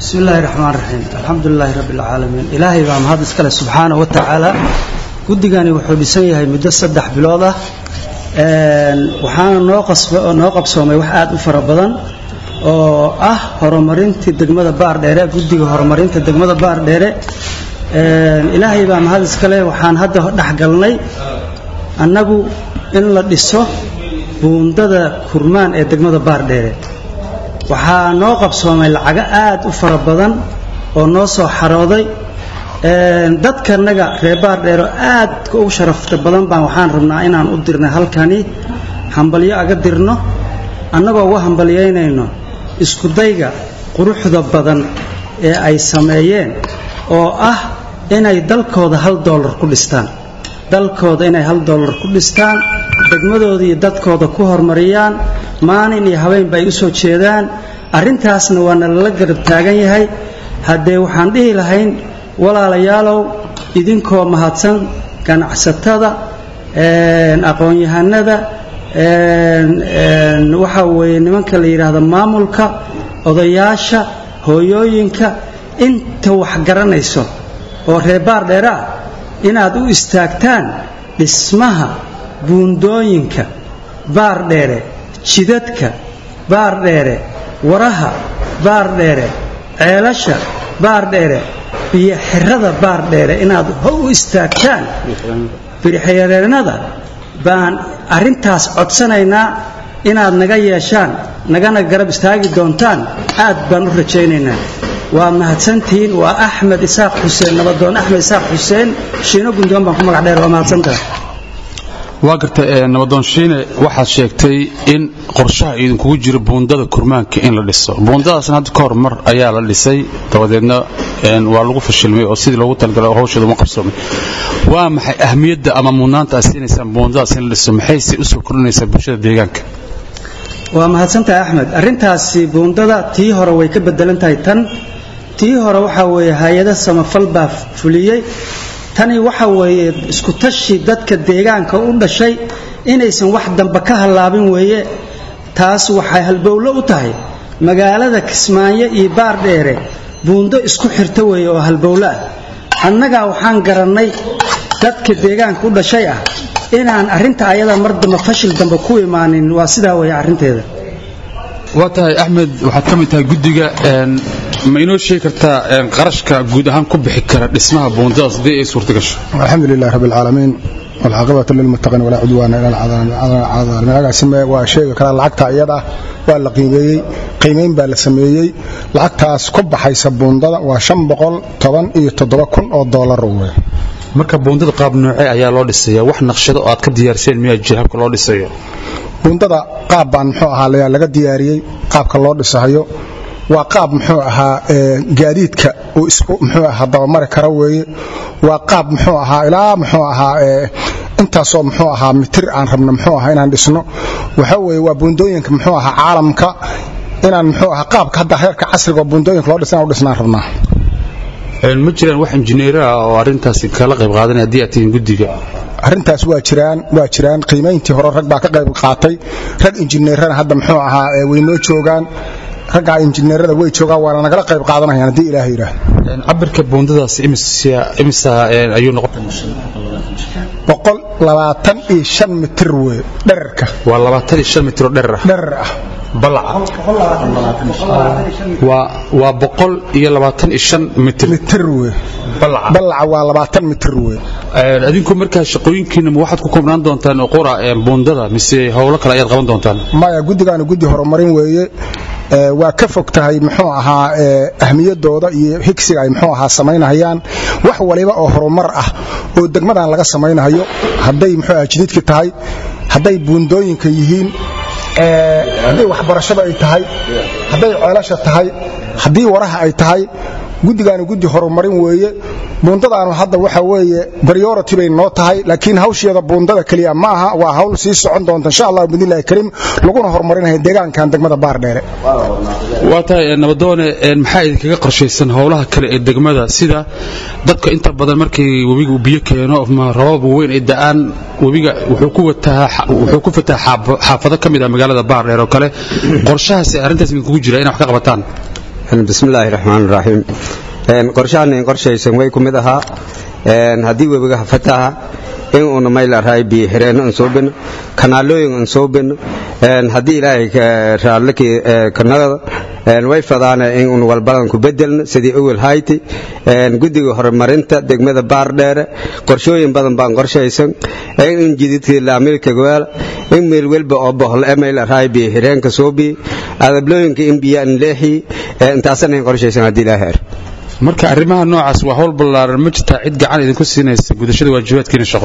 bismi illaahi raxmaan raxiim alxamdulilaahi rabbi alcaalamiin ilaahay baa mahad iskale subxaana wa tacaala guddigani wuxuu dhisan yahay muddo saddex bilood ah waxaana noo noo qabsoomay wax aad u fara badan oo ah horumarintii degmada baardheere guddiga horumarinta degmada baardheere ilaahay baa mahad iskale waxaan hadda dhexgalnay annagu in la dhiso buundada kurmaan ee degmada baardheere waxaa noo qabsoomay lacago aad u fara badan oo noo soo xarooday dadkanaga reer baardheero aad u sharafta badan baan waxaan rabnaa inaan u dirnay halkani hambalyo aga dirno annagoo uga hambalyaynayno iskudayga quruxda badan ee ay sameeyeen oo ah inay dalkooda hal doolar ku dhistaan dalkooda inay hal doolar ku dhistaan degmadooda iyo dadkooda ku horumariyaan maalin iyo habeenba ay u soo jeedaan arrintaasna waa nalala garab taagan yahay haddee waxaan dhihi lahayn walaalayaalow idinkoo mahadsan ganacsatada aqoon-yahanada waxaa weeye nimanka la yidhaahdo maamulka odayaasha hooyooyinka inta wax garanayso oo reebaar dheera ah inaad u istaagtaan dhismaha buundooyinka baardheere jidadka baardheere waraha baardheere ceelasha baardheere iyo xirada baardheere inaad u istaagtaan birixyareennada baan arrintaas codsanaynaa inaad naga yeeshaan nagana garab istaagi doontaan aad baan u rajaynaynaa waa mahadsantihiin waa axmed isaaq xuseen nabadoon axmed isaaq xuseen shiino gundoon baan ku magac dheer waa mahadsantaha waa garta nabadoon shiine waxaad sheegtay in qorshaha idinkugu jiro buundada kurmaanka in la dhiso buundadaasna hadda ka hor mar ayaa la dhisay dabadeedna waa lagu fashilmay oo sidii loogu talagalay hawsheeda uma qabsoomay waa maxay ahmiyadda ama mudnaanta aad siinaysaan buundadaas in la dhiso maxayse u soo kordhinaysaa bulshada deegaanka waa mahadsantahay axmed arrintaasi buundada tii hore way ka bedelan tahay tan tii hore waxaa weeye hay-ada samafal baa fuliyey tani waxa weeye isku tashi dadka deegaanka u dhashay inaysan wax dambe ka hallaabin weeye taas waxay halbowlo u tahay magaalada kismaayo iyo baardheere buundo isku xirta weeye oo halbowlo ah annagaa waxaan garannay dadka deegaanka u dhashay ah inaan arrinta ayada mar dambe fashil dambe ku imaanin waa sidaa weeye arrinteeda waa tahay axmed waxaad ka mid tahay guddiga ma inoo sheegi kartaa qarashka guud ahaan ku bixi kara dhismaha buundadaas haddii ay suurta gasho alxamdu lilah rabbi alcaalamiin walcaaqibatu lilmuttaqiin walaa cudwaana ila alcaalamiin agaasime waa sheegi karaa lacagta iyada ah waa la qiimeeyey qiimayn baa la sameeyey lacagtaas ku baxaysa buundada waa shan boqol toban iyo toddoba kun oo doolar wey marka buundada qaab noocee ayaa loo dhisaya wax naqshado oo aad ka diyaarseen miyaa jira habka loo dhisayo buundada qaab baan muxuu ahaa laga diyaariyey qaabka loo dhisahayo waa qaab muxuu ahaa gaadiidka uu isku muxuu ahaa dabamari kara weeye waa qaab muxuu ahaa ilaa muxuu ahaa intaasoo muxuu ahaa mitir aan rabno muxuu ahaa inaan dhisno waxa weeye waa buundooyinka muxuu ahaa caalamka inaan muxuu ahaa qaabka hadda heerka casriga oo buundooyinka loo dhisna u dhisnaan rabnaa ma jiraan wax injineera ah oo arrintaasi kala qayb qaadanaya haddii aad tihiin guddiga arrintaas waa jiraan waa jiraan qiimayntii hore rag baa ka qayb qaatay rag injineerana hadda muxuu ahaa way noo joogaan raggaa injineerada way joogaan waana nagala qayb qaadanayaan haddii ilaah yidhaah cabirka buundadaas imisa ayuu noqon boqol labaatan iyo shan mitir wey dherarka waa labaatan iyo shan mitir oo dherar ah dherar ah waa boqol iyo labaatan iyo shan mitir mitir wey ballaca waa labaatan mitir wey adinku markaa shaqooyinkiina ma waxaad ku koobnaan doontaan qura buundada mise howlo kale ayaad qaban doontaan maya guddigaanu guddi horumarin weeye waa ka fog tahay muxuu ahaa ahmiyadooda iyo higsiga ay muxuu ahaa samaynahayaan wax waliba oo horumar ah oo degmadan laga samaynayo hadday muxuu ahaa jididka tahay hadday buundooyinka yihiin hadday waxbarashada ay tahay hadday ceelasha tahay haddii waraha ay tahay guddigaanu guddi horumarin weeye buundadaanu hadda waxa weeye priority bay noo tahay laakiin hawsheeda buundada keliya ma aha waa hawl sii socon doonta insha allah bidnillahi kariim laguna horumarinaya deegaankan degmada baardheere waa tahay nabadoone maxaa idinkaga qorshaysan howlaha kale ee degmada sida dadka inta badan markii webiga biyo keeno rabab weyn ay da'aan webiga wuxuu ku fataha xaafado ka mid ah magaalada baardheer oo kale qorshahaas arrintaas idinkugu jira inay wax ka qabataan bismillaahi raxmaan raxiim qorshahan qorshaysan way ku mid ahaa haddii webigaha fataha in uuna mayl araay biyo xireenno aan soo bino kanaalooyin aan soo bino haddii ilaahay raallakii kanagada way fadaana in un walbadan ku bedelno sidii awel hayti guddiga horumarinta degmada baardheere qorshooyin badan baan qorshaysan in jididkii laamilka gowaala in meel welba oo bohol email araay biyo xireenka soo biyi adablooyinka in biyo aan leexii intaasana in qorshaysan haddii ilaahay marka arrimaha noocaas waa howl ballaaran ma jirtaa cid gacan idinku siinaysa gudashada waajibaadkiina shaqo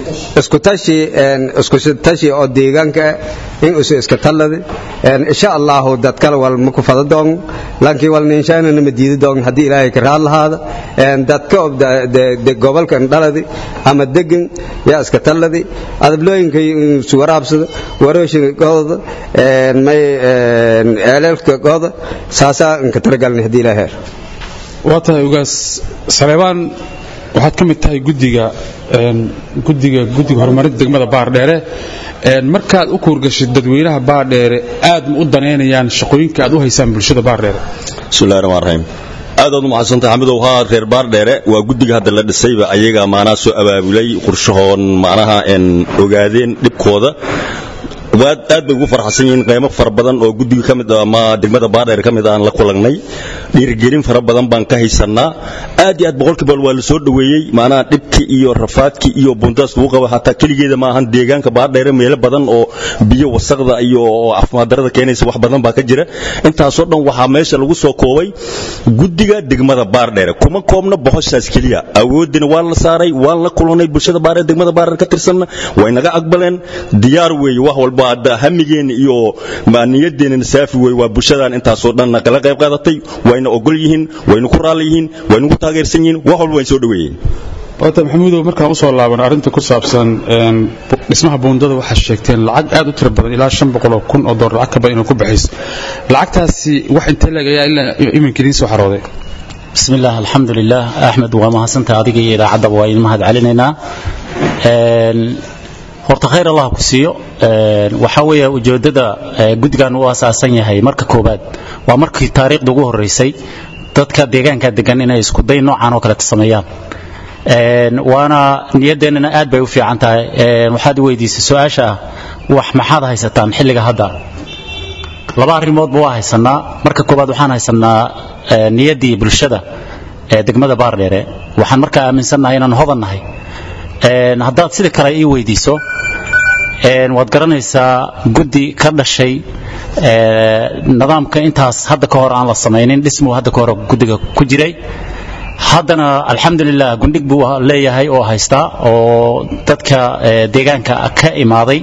iskutashi oo deegaanka in usu iska talladi insha allahu dad kale wal ma ku fada doon laakiin wal ninshaanana ma diidi doon haddii ilaahay ka raad lahaada dadka gobolkan dhaladi ama degan yaa iska talladi adablooyinka isu waraabsada warooshinkooda may eelelkooda saasaa inka talagalna haddii ilaahay waa tahay ugaas saleebaan waxaad ka mid tahay gudiga gudiga guddiga horumarinta degmada baardheere markaad u kuurgashid dadweynaha baardheere aad ma u danaynayaan shaqooyinka aad u haysaan bulshada baardheere bismillahi rahmaan rahiim aad aad u mahadsantahay xamidow haa reer baardheere waa guddiga hadda la dhisayba ayaga maanaa soo abaabulay qorshahoon macnaha ogaadeen dhibkooda aad bay ugu farxsan yihiin qaymo fara badan oo guddiga ka mid ama degmada baardheer ka mid aan la kulannay dhiirigelin fara badan baan ka haysannaa aad iyo aad boqolkiiba waa la soo dhoweeyey macnaha dhibkii iyo rafaadkii iyo bundaas lagu qabo xataa keligeeda ma ahan deegaanka baardheere meelo badan oo biyo wasaqda iyo caafimaaddarada keenaysa wax badan baa ka jira intaasoo dhan waxaa meesha lagu soo koobay guddiga degmada baardheere kuma koobna bohoshaas keliya awoodina waa la saaray waan la kulannay bulshada baardheer degmada baardheer ka tirsanna way naga aqbaleen diyaar weeye wax walba hamigeenna iyo niyadeennana saafi wey waa bulshadan intaasoo dhanna kala qayb qaadatay wayna ogol yihiin wayna ku raalli yihiin wayna ku taageersan yihiin wax walba wayn soo dhoweeyeen wata maxamuudow markaan usoo laaban arrinta ku saabsan dhismaha buundada waxaad sheegteen lacag aad u tiro badan ilaa shan boqoloo kun oo dollar lacag ka badan inuu ku baxayso lacagtaasi wax intee leeg ayaa ilaa iminka idiin soo xarooday bismi illah alxamdu lilah axmed waa mahadsantaha adiga iyo idaacaddaba waa idin mahad celinaynaa horta khayr allah ku siiyo waxaa weeye ujeeddada guddigan u asaasan yahay marka koowaad waa markii taariikhda ugu horraysay dadka deegaanka degan inay iskuday noocan oo kaleeta sameeyaan waana niyadeennana aad bay u fiican tahay waxaad weydiisay su-aasha ah wax maxaad haysataan xilliga hadda laba arrimoodba waa haysanaa marka koowaad waxaan haysanaa niyaddii bulshada ee degmada baardheere waxaan markaa aaminsannahay inaan hodan nahay haddaad sida kale ii weydiiso waad garanaysaa guddi ka dhashay nidaamka intaas hadda ka hor aan la samaynin dhismuu hadda ka hor guddiga ku jiray haddana alxamdulilah gundhig buu leeyahay oo haystaa oo dadka deegaanka ka imaaday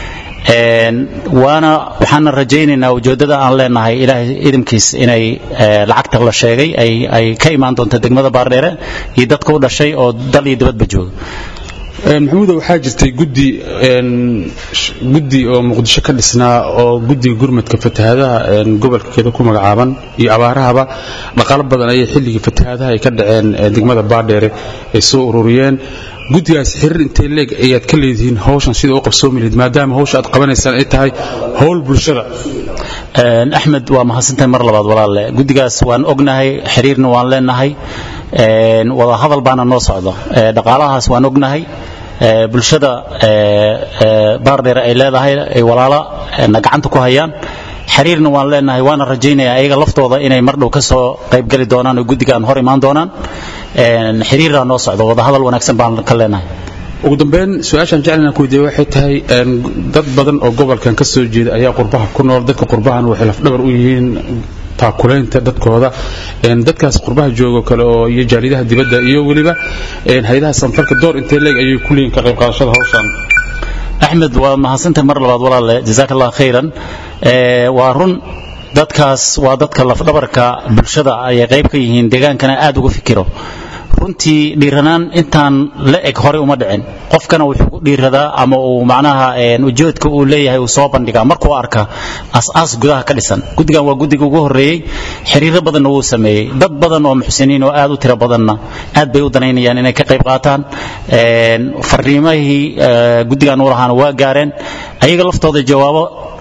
waana waxaana rajaynaynaa ujeeddada aan leenahay ilaahay idinkiis inay lacagta la sheegay ay ka imaan doonto degmada baardheere iyo dadka u dhashay oo dal iyo dibadba jooga maxamuudo waxaa jirtay guddi guddi oo muqdisho ka dhisnaa oo guddiga gurmadka fatahaadaha gobolkeeda ku magacaaban iyo abaarahaba dhaqaalo badan ayay xilligii fatahaadaha ay ka dhaceen degmada baardheere ay soo ururiyeen guddigaas xiriir intay leeg ayaad ka leedihiin hawshan sida u qabsoomi lahayd maadaama hawsha aad qabanaysaan ay tahay howl bulshada axmed waa mahadsantahay mar labaad walaalle guddigaas waan ognahay xiriirna waan leenahay wada hadal baana noo socda dhaqaalahaas waan ognahay bulshada baardheer ay leedahay ay walaalo na gacanta ku hayaan xiriirna waan leenahay waana rajaynayaa ayaga laftooda inay mar dhow ka soo qaybgeli doonaan oo guddigaan hor imaan doonaan xiriiraa noo socda wadahadal wanaagsan baan ka leenahay ugu dambeyn su-aashaan jeclana ku weydiiya waxay tahay dad badan oo gobolkan ka soo jeeda ayaa qurbaha ku nool dadka qurbahan waxay lafdhabar u yihiin taakulaynta dadkooda dadkaas qurbaha joogo kale oo iyo jaalidaha dibadda iyo weliba hay-adaha sanfarka door intee leeg ayay ku leeyihin ka qayb qaadashada hawshan axmed waa mahadsantahay mar labaad walaalle jazaak allah khayran waa run dadkaas waa dadka lafdhabarka bulshada ayay qayb ka yihiin deegaankana aad uga fikiro runtii dhiiranaan intaan la eg horey uma dhicin qofkana wuxuu ku dhiiradaa ama uu macnaha ujeedka uu leeyahay uu soo bandhigaa markuu arka as-aas gudaha ka dhisan guddigan waa guddiga ugu horreeyey xiriiro badanna wuu sameeyey dad badan oo muxsiniin oo aad u tiro badanna aad bay u danaynayaan inay ka qayb qaataan fariimahii guddigan u lahaana waa gaareen ayaga laftooda jawaabo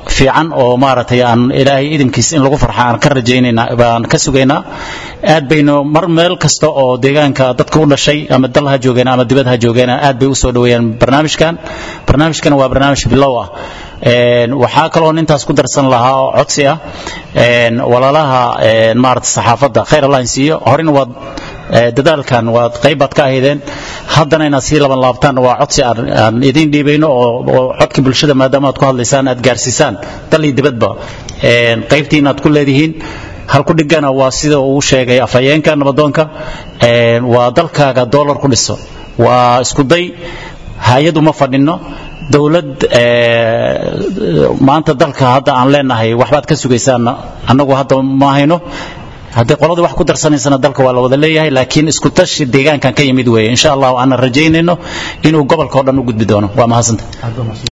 fiican oo maaragtay aan ilaahay idinkiis in lagu farxa aan ka rajaynayna baan ka sugaynaa aad baynu mar meel kasta oo deegaanka dadka u dhashay ama dal ha joogeen ama dibad ha joogeen aad bay u soo dhaweeyaan barnaamijkan barnaamijkan waa barnaamij bilow ah waxaa kaloo intaas ku darsan lahaa oo codsi ah walaalaha maarata saxaafadda khayr allah siiyo horena waad dadaalkan waad qaybaad ka ahaydeen haddana inaad sii laban laabtaan waa codsi aan idiin dhiibayno oo codka bulshada maadaama aad ku hadlaysaan aad gaarsiisaan dal iyo dibadba qaybtiin aad ku leedihiin halku dhigana waa sida uu sheegay afhayeenka nabadoonka waa dalkaaga doolar ku dhiso waa iskuday hay-ad uma fadhino dowlad maanta dalka hadda aan leenahay waxbaad ka sugaysaan annagu hadda ma hayno haddii qolada wax ku darsanaysana dalka waa la wada leeyahay laakiin isku tashi deegaankan ka yimid weeye insha allah aanan rajaynayno inuu gobolka oo dhan u gudbi doono waa mahadsanta